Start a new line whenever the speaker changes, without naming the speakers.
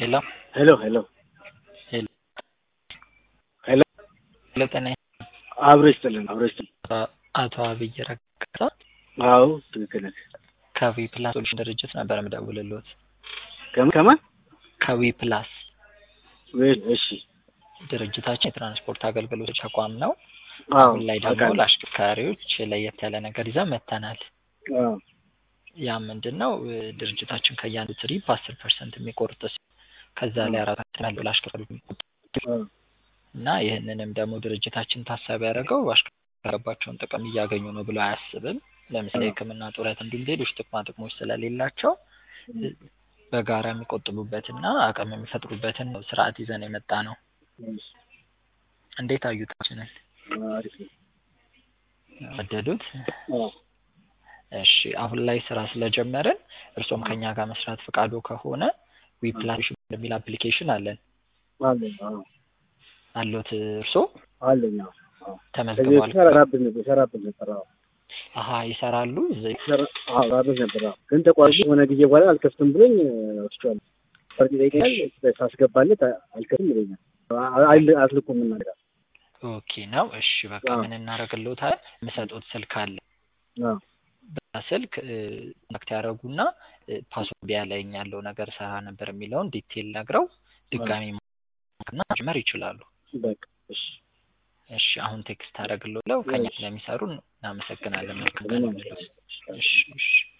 ሄሎ
ሄሎ ሄሎ
ሄሎ
ሄሎ
ሄሎ ጤና
አብሮ ይስጥልን አብሮ ይስጥልን።
አቶ አብይ ረጋሳ
አዎ ትክክል ነህ።
ከዊ ፕላስ ሶሉሽን ድርጅት ነበር የምደውልልዎት።
ከማን ከማን?
ከዊ ፕላስ
ወይ እሺ
ድርጅታችን የትራንስፖርት አገልግሎቶች ተቋም ነው።
አዎ
አሁን ላይ ደግሞ
አውቃለሁ።
ለአሽከርካሪዎች ለየት ያለ ነገር ይዘን መጥተናል።
አዎ
ያ ምንድን ነው እ ድርጅታችን ከእያንዱ ትሪፕ አስር ፐርሰንት የሚቆርጥ ሲሆን ከዛ ላይ አራት ፐርሰንት ያለው ለአሽከርካሪዎች የሚቆርጥ
አዎ
እና ይህንንም ደግሞ ድርጅታችን ታሳቢ ያደረገው አሽከርካሪባቸውን ጥቅም እያገኙ ነው ብሎ አያስብም። ለምሳሌ ሕክምና ጡረት፣ እንዲሁም ሌሎች ጥቅማ ጥቅሞች ስለሌላቸው እ በጋራ የሚቆጥቡበትና አቅም የሚፈጥሩበትን ነው ስርዓት ይዘን የመጣ ነው።
እሺ
እንዴት አዩታችንን?
አሪፍ ነው።
ወደዱት?
አዎ
እሺ አሁን ላይ ስራ ስለጀመርን እርሶም ከኛ ጋር መስራት ፈቃዶ ከሆነ ዊፕላስ የሚል አፕሊኬሽን አለን
አለኝ አዎ
አሎት እርሶ
አለኝ አዎ አዎ ከዚህ
ተመዝግበዋል?
በፊት ሰራብን ነበር ሰራብን ነበር አዎ
አሀ ይሰራሉ እዚህ
ሰራ አዎ ሰራብን ነበር አዎ ግን ተቋርጦ የሆነ ጊዜ በኋላ አልከፍትም ብሎኝ ወስዷል። ፈርድ ይጠይቀኛል ሳስገባለት አልከፍትም ይለኛል። አ- አይል- አትልኩም እና
ኦኬ ነው። እሺ በቃ
አዎ።
ምን እናደርግልዎታል? የምሰጡት ስልክ አለ
አዎ
በዛ ስልክ ኮንታክት ያደረጉና ፓስወርድ ያለኝ ያለው ነገር ሰራ ነበር የሚለውን ዲቴል ነግረው ድጋሚ እና መጀመር ይችላሉ።
በቃ እሺ
እሺ አሁን ቴክስት አደረግልዎት ከኛ ስለሚሰሩ እናመሰግናለን። መልካም ቀን ይሁንልዎት። እሺ እሺ